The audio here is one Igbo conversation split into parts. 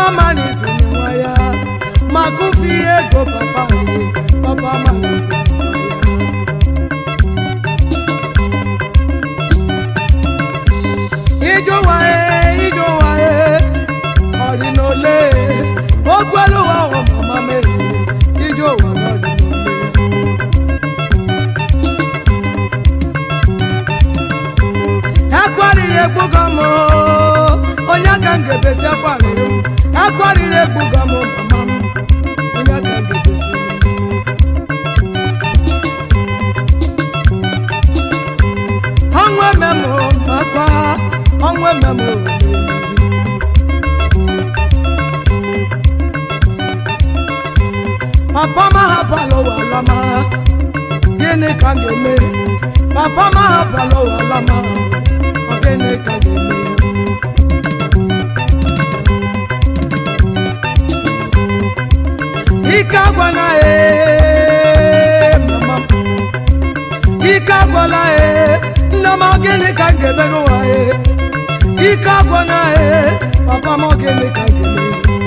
maliziri nwa ya ma kụfiri ego papa anyị papa maliziri nwa ya ije ụwa e ije ụwa e ọrị n'ole okwelu ụwa ahụ mama mere ije ụwa n'ọrị n'ole ekwarịrị egbugo m onye ka m ga-ebesi ekwarịrị m ekwarịrị egbugo m mama m onye ka m ga-ebesi ọnwụ ememụ makwa ọnwụ ememụ papa m ahapụla ụwa lama gịnị ka m ga-eme papa m ahapụla ụwa lama ọ gịnị ka m ga-eme ike agwana ee mama m ike agwala ee nne m ọ gịnị ka m ga-eme n'ụwa ee ike agwana ee papa m ọ gịnị ka m ga-eme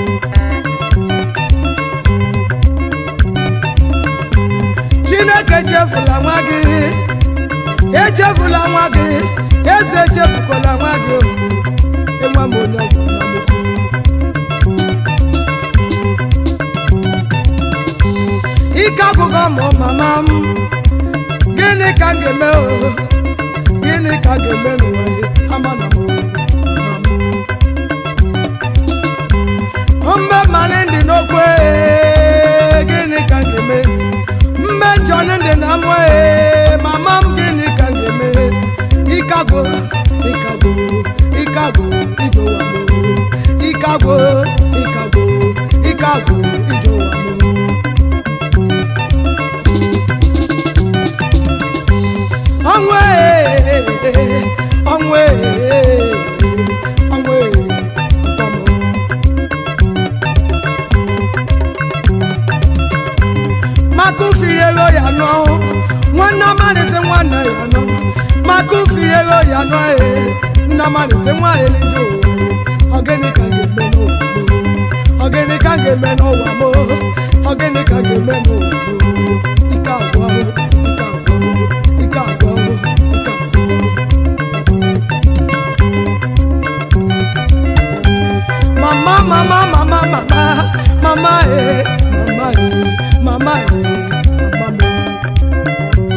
chineke echefula nwa gị echefula nwa gị eze echefukwala nwa gị o. enwe m onye ọzọ nwa m ukwu. ike agwụgo m mama m gịnị ka m ga-eme o gịnị ka m ga-eme n'ụwa ya amana m o, mama m. mbe mmanụ ndị n'okwe gịnị ka m ga-eme mme njọn ndị na mụ ee mama m gịnị ka m ga-eme ịkago ịkago ịkago ije ụwa m ịkago ịkago ịkago ije ụwa m ọnwụ ee ọnwụ ee ọnwụ ee ọkwa m maka ufiri ego ya nọ nwanne amarịsị nwanne ya nọ maka ufiri ego ya nọ ee nna amarịsị nwa ya elije ụwa ọgịnị ka m ga-eme n'ụwa m ọgịnị ka m ga-eme n'ụwa m ọgịnị ka m ga-eme n'ụwa m ike agwọ ike agwọ ike agwọ ike agwọ mama mama mama mama mama eh mama eh mama eh mama eh.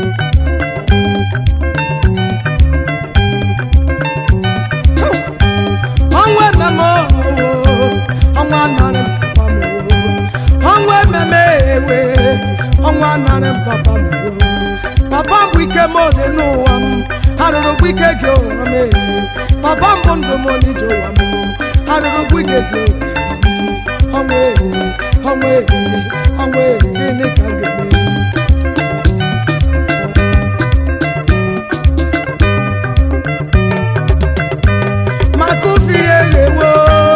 ọnwa ememe ooo ọnwa narị papa m ooo ọnwa ememe ewe ọnwa narị papa m ooo papa m bụ ike m ole n'ụwa m arụrụ bụ ike gị ụwa m ee papa m bụ ndụ m n'ije ụwa m arụrụ bụ ike gị ụwa m ọnwa ee ọnwa ee ọnwa ee gịnị ka m ga-eme maka ufiri eghewo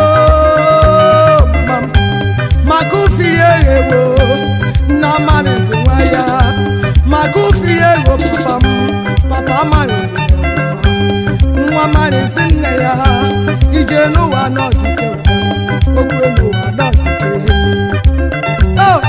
mama m maka ufiri eghewo nna amarịzi nwa ya maka ufiri egho papa m papa amarịzi nwa amarịzi nne ya ije n'ụwa n'ọdịke okwu n'ụwa n'ọdịke Oh!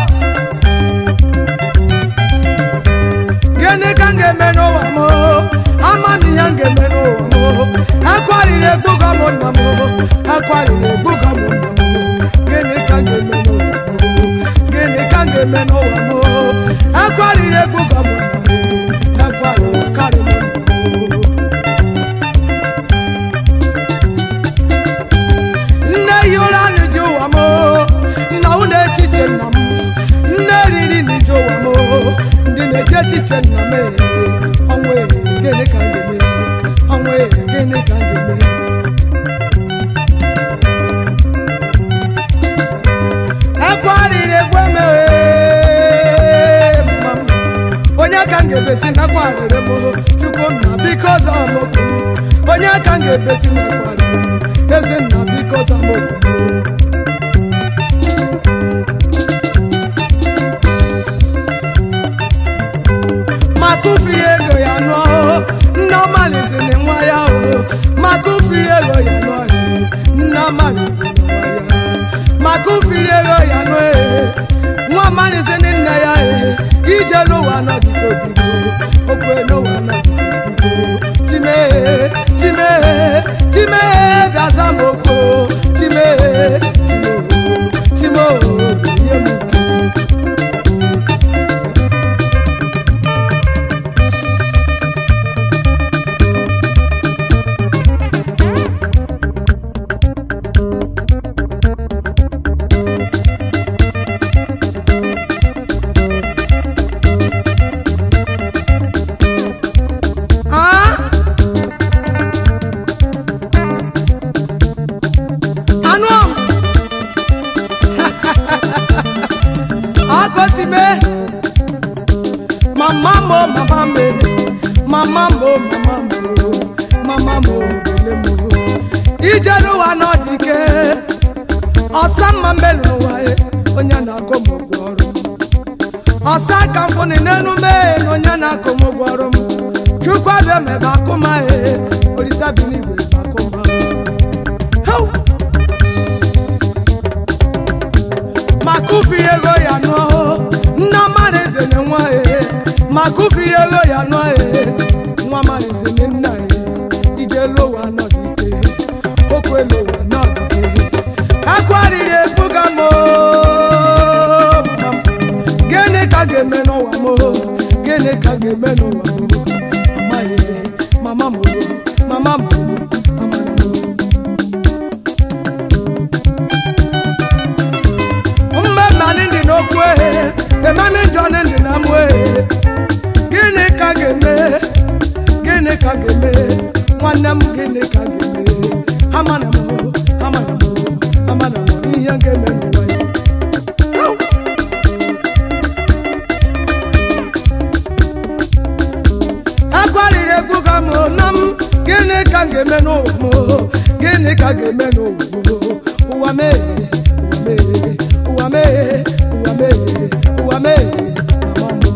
gịnị ka m ga-eme n'ụwa m ama m ihe m ga-eme n'ụwa m akwarịrị egbugo m nna m akwarịrị egbugo m nna m gịnị ka m ga-eme n'ụwa m gịnị ka m ga-eme n'ụwa m akwarịrị egbugo m nna m akwarịrị karị m nna m nne yi ụra n'ije ụwa m nna unu echiche nna m nne riri n'ije ụwa m ndị na-eche echiche nna m ee, ọnwụ ee, gịnị ka m ga-eme ọnwụ ee, gịnị ka m ga-eme ekwarịrị egwe m ee, mama m onye ka m ga-ebesi nakwarịrị m chukwu nna biko zaa m okwu m onye ka m ga-ebesi nakwarịrị m ezi nna biko zaa m okwu m maka ufiri ego ya nụọ nna maliziri nwa ya o maka ufiri ego ya nụọ nna maliziri nwa ya ego ya nụ ee nwa amalịsị ndị nne ya ee ije n'ụwa nọdịgo bigo okwe n'ụwa nọdịgo bigo chimee chimee chimee bịaza m oko chimee chimoo chimoo ihe m uke Ah! anụ m akọsime mama mo mama me mama mo mama mo mama mo bele mo ije n'ụwa n'ọdịke ọsa mma mbelu n'ụwa e onye na-akọ m ụgwọ ọrụ ọsa ka mfụni n'enu mee na onye na-akọ m ụgwọ ọrụ m chukwu abịa mebe akụma e olisa bi n'igwe ebe akụma Hau! makufi ego ya nụọ nna mmadụ eze na nwa e makufi ego ya nụọ e nwa mmadụ eze na nna e ije lowa nọdịke okwe lowa nọdịke akwariri ebuga m oo, mama m. gịnị ka ga-eme n'ụwa m oo? gịnị ka ga-eme n'ụwa m oo? amaghị mama m oo, mama m oo, mama m oo. mmemme ndị n'okwu ehe ememe njọ ndị na mụ ehe gịnị ka ga-eme gịnị ka ga-eme nwanne m gịnị ka ga-eme amana m amana m amana m ihe ga-eme n'ụwa ya Au! akwarịrị egwu ka m na m gịnị ka m ga-eme n'ụwa m gịnị ka ga-eme n'ụwa m ụwa mee ụwa mee ụwa mee ụwa mee ụwa mee mama m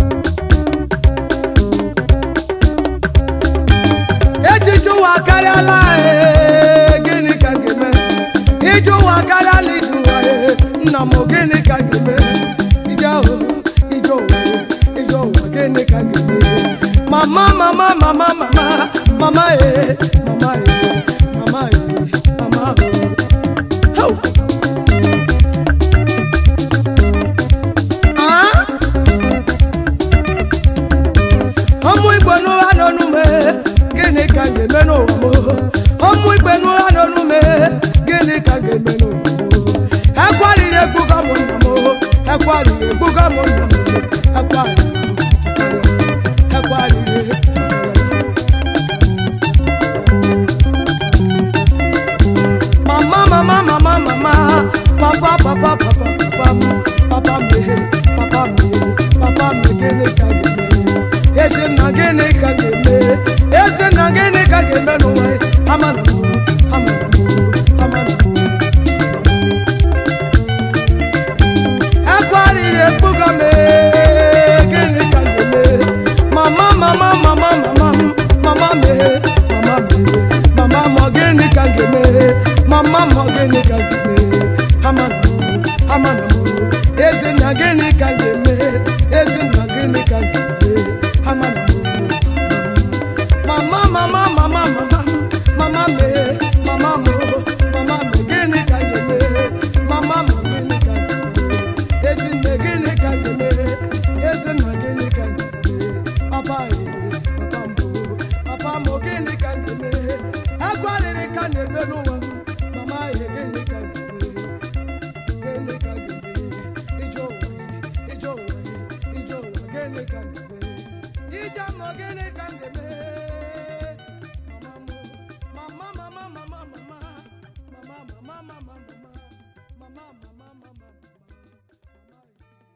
echiche ụwa karịala ee, gịnị ka m ga-eme ije ụwa karịala ije ụwa ee, nna m gịnị ka m ga-eme ije ahụ ije ụwa ee, ije ụwa gịnị ka m ga-eme mama mama mama mama mama ee mama ee mama ee mama ee Hau! Ah! ọmụ igbo n'ụra n'onume gịnị ka m ga-eme n'ụwa m ọmụ igbo n'ụra n'onume gịnị ka m ga-eme n'ụwa m ekwariri egbuga m nna m ekwariri egbuga m nna m ekwariri ekwariri mama mama mama mama papa papa papa papa m papa m ehe papa m ehe papa m gịnị ka ga-eme ezi nna gịnị ka ga-eme ezi nna gịnị ka ga-eme n'ụwa ya? amana m amana m amana m ekwariri ekpuga m ee, gịnị ka ga-eme mama mama mama mama m mama m ehe mama m ehe mama m ọ gịnị ka ga-eme mama m ọ gịnị ka ga-eme amana m amana m ezinna gịnị ka ga-eme ezinna gịnị ka ga-eme amana m mama mama mama mama mama m ehe mama m mama m gịnị ka ga-eme mama m gịnị ka ga-eme ezinne gịnị ka ga-eme ezinna gịnị ka ga-eme papa ee papa m papa m gịnị ka ga-eme agwarịrị ka na-eme n'ụwa m mama ee gịnị ka ga-eme gịnị ka ga-eme ije ụwa ije ụwa ije ụwa gịnị ka ga-eme ije mọ gịnị ka ga-eme mama m mama mama mama mama mama mama mama mama mama mama mama